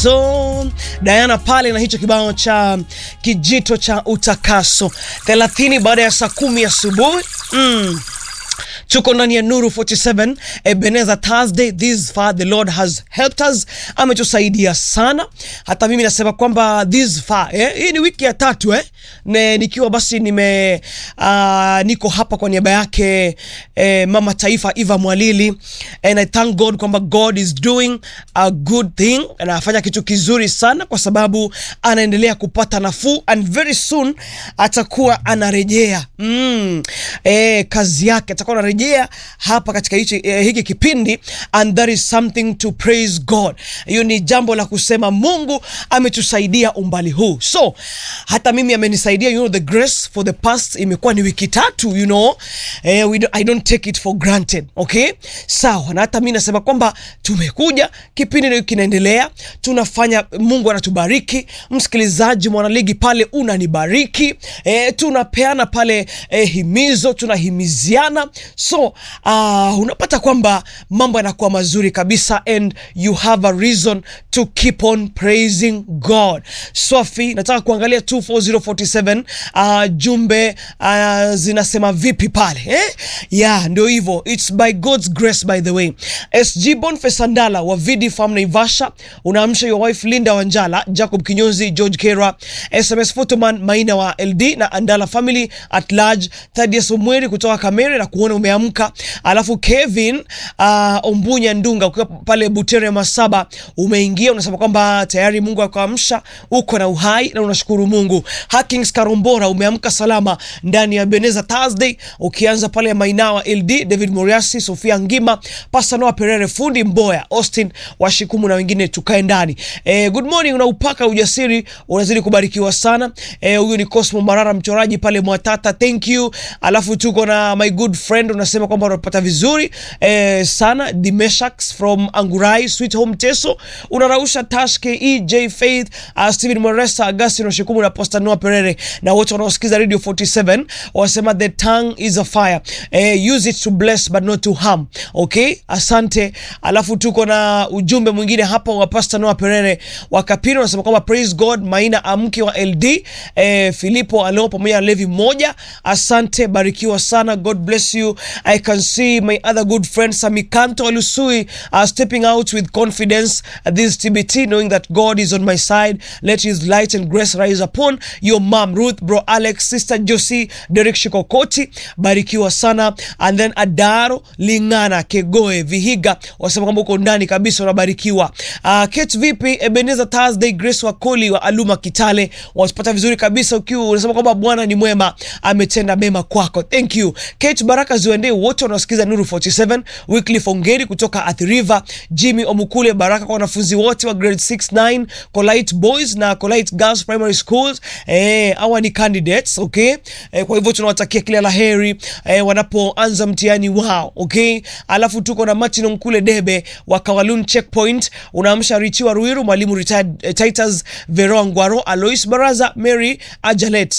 utakaso. Diana pale na hicho kibao cha kijito cha utakaso 30 baada ya saa kumi asubuhi mm. Tuko ndani ya Nuru 47 Ebenezer Thursday. This far the Lord has helped us, ametusaidia sana. Hata mimi nasema kwamba this far eh, hii ni wiki ya tatu eh, ne, nikiwa basi nime uh, niko hapa kwa niaba yake eh, mama taifa Eva Mwalili and I thank God kwamba God is doing a good thing, anafanya kitu kizuri sana kwa sababu anaendelea kupata nafuu and very soon atakuwa anarejea mm, eh, kazi yake atakuwa anarejea hapa katika hichi, eh, hiki kipindi and that is something to praise God. Hiyo ni jambo la kusema Mungu ametusaidia umbali huu, so hata mimi amenisaidia, you know, the grace for the past imekuwa ni wiki tatu, you know, eh, we do, I don't take it for granted, okay, sawa. Na hata mimi nasema kwamba tumekuja, kipindi ndio kinaendelea, tunafanya, Mungu anatubariki. Msikilizaji mwanaligi pale unanibariki, eh, tunapeana pale eh, himizo, tunahimiziana so uh, unapata kwamba mambo yanakuwa mazuri kabisa and you have a reason to keep on praising God. Swafi, nataka kuangalia 24047 uh, jumbe uh, zinasema vipi pale eh? Yeah, ndio hivyo, it's by God's grace by the way. SG Boniface Sandala wa Vidi Farm Naivasha, unaamsha your wife Linda Wanjala, Jacob Kinyonzi, George Kera, SMS Photoman Maina wa LD na Andala family at large, Thaddeus Omweri kutoka Kamere na kuona umeamka. Alafu Kevin uh, Ombunya Ndunga ukiwa pale Butere Masaba umeingia, unasema kwamba tayari Mungu akaamsha, uko na uhai na unashukuru Mungu. Hakings Karombora umeamka salama ndani ya Beneza Thursday, ukianza pale Mainawa LD, David Moriasi, Sofia Ngima, Pastor Noah Perere, fundi Mboya, Austin Washikumu na wengine, tukae ndani. Eh, good morning, unaupaka ujasiri, unazidi kubarikiwa sana. Eh, huyu ni Cosmo Marara mchoraji pale Mwatata, thank you. Alafu tuko na my good friend unasema kwamba unapata vizuri eh, sana Dimeshax from Angurai Sweet Home Teso, unarausha Tashke EJ Faith, uh, Steven Moresa, Augustino Shikumu na Pastor Noah Perere na wote wanaosikiza Radio 47 wasema the tongue is a fire eh, use it to bless but not to harm. Okay, asante. Alafu tuko na ujumbe mwingine hapa wa Pastor Noah Perere wa Kapiro unasema kwamba praise God, Maina amke wa LD eh, Filipo alio pamoja na Levi moja, asante, barikiwa sana, God bless you. I can see my other good friend Samikanto Alusui uh, stepping out with confidence at this TBT knowing that God is on my side. Let his light and grace rise upon your mom Ruth, bro Alex, sister Josie, Derek Shikokoti, barikiwa sana. And then Adaro Lingana Kegoe Vihiga wasema kwamba uko ndani kabisa, unabarikiwa. Uh, Kate vipi? Ebenezer Thursday, Grace Wakoli wa Aluma Kitale wasipata vizuri kabisa, ukiwa unasema kwamba Bwana ni mwema, ametenda mema kwako. Thank you Kate, baraka ziwaendee wote wanaosikiza Nuru 47. Wycliffe Ongeri kutoka Athi River, Jimmy Omukule, baraka kwa wanafunzi wote wa grade 6 9 Colite Boys na Colite Girls Primary Schools. Eh, hawa ni candidates, okay? Eh, kwa hivyo tunawatakia kila la heri eh, wanapoanza mtihani wao, okay? Alafu tuko na Martin Omkule Debe wa Kawalun Checkpoint, unaamsha Richiwa Ruiru, mwalimu retired eh, Titus Veroa Ngwaro, Alois Baraza, Mary Ajalet